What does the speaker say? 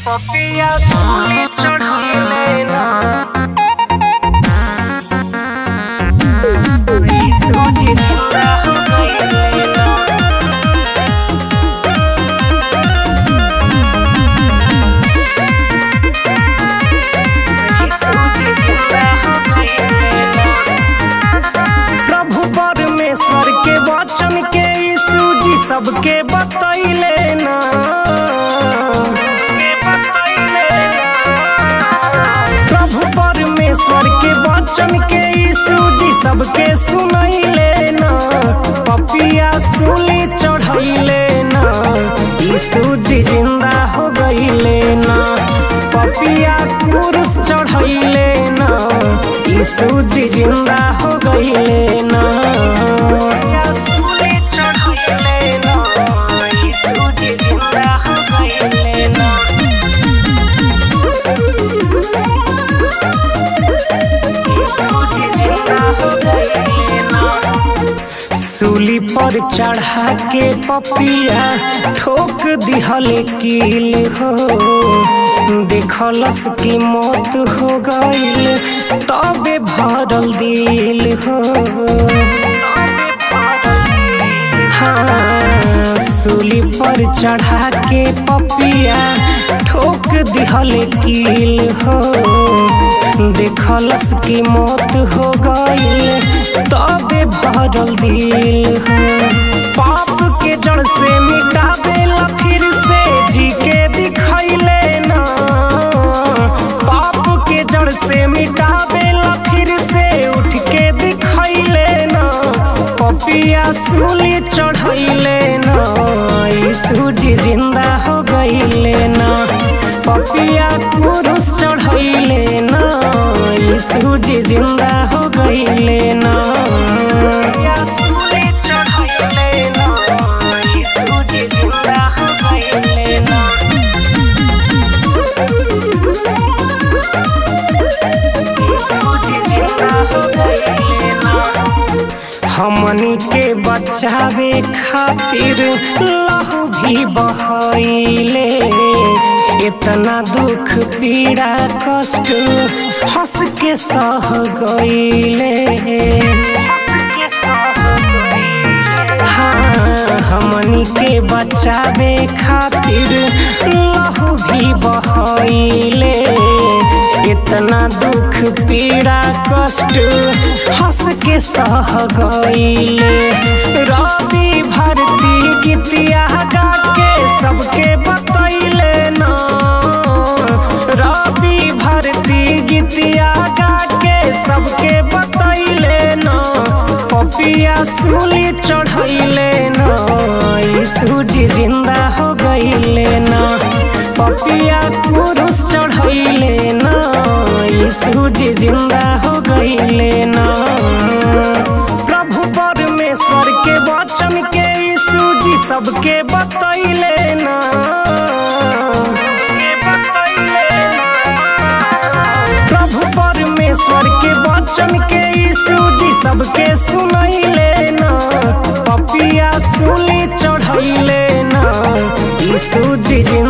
पपिया सूली चढ़ले ना ई सूजी जिंदा हो गइले ना ई सूजी जिंदा हो गइले ना प्रभु परमेश्वर के वचन के यीशु जी सबके बतैले ना के बतैले ना। प्रभु परमेश्वर के वचन के यीशु जी सबके सुनैले ना पपिया सूली चढ़ैले ना यीशु जी जिंदा हो गइले ना पपिया क्रूस चढ़ैले ना यीशु जी जिंदा हो गइले ना पपिया सूली चढ़ैले ना यीशु जी जिंदा हो गइले ना सूली पर चढ़ा के पपिया ठोक दिहल कील हो देखलस की मौत हो गईल तबे भरल दिल हो हाँ सूली पर चढ़ा के पपिया ठोक दिहल कील हो देखलस की मौत हो गईल तबे भरल दिल हो पाप के जड़ से मिटावेला फिर से जी के दिखैले ना पाप के जड़ से मिटावेला फिर से उठ के दिखैले ना पपिया सूली चढ़ैले ना यीशु जी जिंदा हो गइले ना पपिया क्रूस चढ़ैले ना यीशु जी जिंदा हो गइले ना पपिया सूली चढ़ैले ना यीशु जी जिंदा हो गइले ना हमनी के बचावे खातिर लहू भी बहैले इतना दुख पीड़ा कष्ट हंस के सह गईले हाँ हमनी के बचावे खातिर लहू भी बहैले इतना दुख पीड़ा कष्ट हंस के सह गईले रवि भारती गीतिया गा के सबके बतैले ना रवि भारती गीतिया गा के सबके बतैले ना पपिया सूली चढ़ैले ना यीशु जी जिंदा हो गइले ना पपिया क्रूस चढ़ैले ना यीशु जी जिंदा हो गइले ना प्रभु परमेश्वर के वचन के यीशु जी सबके बतैले ना के बतैले ना। प्रभु परमेश्वर के वचन के यीशु जी सबके सुनैले ना पपिया सूली चढ़ैले ना यीशु जी जिंदा